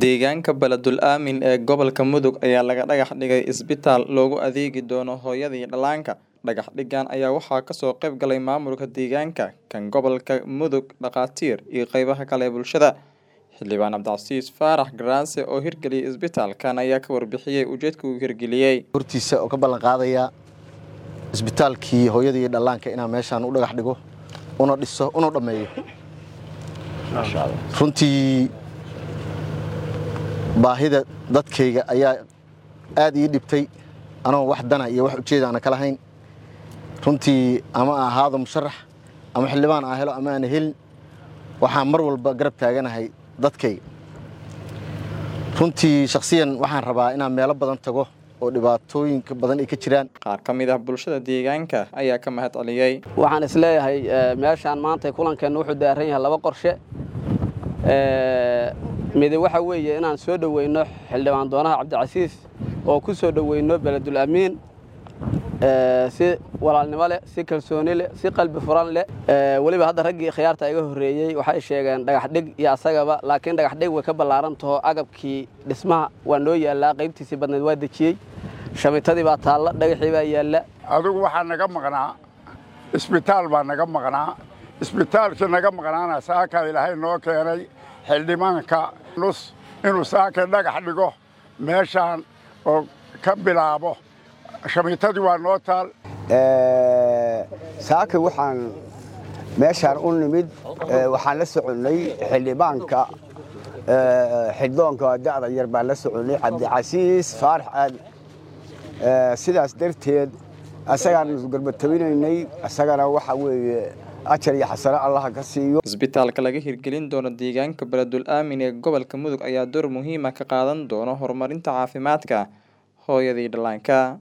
Deegaanka Baladul Aamin ee gobolka Mudug ayaa laga dhagax dhigay isbitaal loogu adeegi doono hooyada iyo dhallaanka. Dhagax dhigan ayaa waxaa kasoo qayb galay maamulka deegaanka, kan gobolka Mudug, dhakhaatiir, iyo qaybaha kale ee bulshada. Xildhibaan Cabdicasiis Faarax Garaase oo hirgeliyay isbitaalkan ayaa ka warbixiyay ujeedka uu hirgeliyey. hortiisa oo ka ballan qaadaya isbitaalkii hooyada iyo dhallaanka inaan meeshaan u dhagax dhigo una dhiso una dhammeeyo runtii baahida dadkayga ayaa aad ii dhibtay anoo wax dana iyo wax ujeeda aana ka lahayn runtii ama aan ahaado musharax ama xildhibaan aan helo ama aan helin waxaan mar walba garab taaganahay dadkayga runtii shakhsiyan waxaan rabaa inaan meelo badan tago oo dhibaatooyinka badan ay ka jiraan Qaar ka mid ah bulshada deegaanka ayaa ka mahad celiyey. waxaan isleeyahay eh, meeshaan maanta kulankeenna wuxuu daaran yahay laba qorshe Eh, midi waxa weeye inaan soo dhoweyno xildhibaan doonaha cabdicasiis oo ku soo dhoweyno beledul amiin eh, si walaalnimo leh si kalsooni leh si qalbi furan leh Eh, weliba hadda raggii khiyaarta iga horreeyey waxay sheegeen dhagax dhig iyo asagaba laakiin dhagax dhig way ka ballaaran taho agabkii dhismaha waa noo yaallaa qaybtiisii badneed waa dejiyey shamitadii baa taalla dhagaxii baa yaalla adigu waxaa naga maqnaa isbitaal baa naga maqnaa isbitaalkii naga maqnaana saaka ilaahay noo keenay xildhibaanka nus inuu saaka dhagax dhigo meeshaan oo ka bilaabo shamitadii waa noo taal saaka waxaan meeshaan u nimid eh, waxaan la soconnay xildhibaanka eh, xildhidoonka da'da yar baan la soconnay cabdicasiis faarax aad Eh, sidaas darteed asagaan garbatabinaynay asagana waxa weeye ajar iyo xasano allaha ka siiyo Isbitaalka laga hirgelin doono deegaanka Baladul Aamin ee gobolka Mudug ayaa door muhiim ah ka qaadan doona horumarinta caafimaadka hooyada iyo dhallaanka.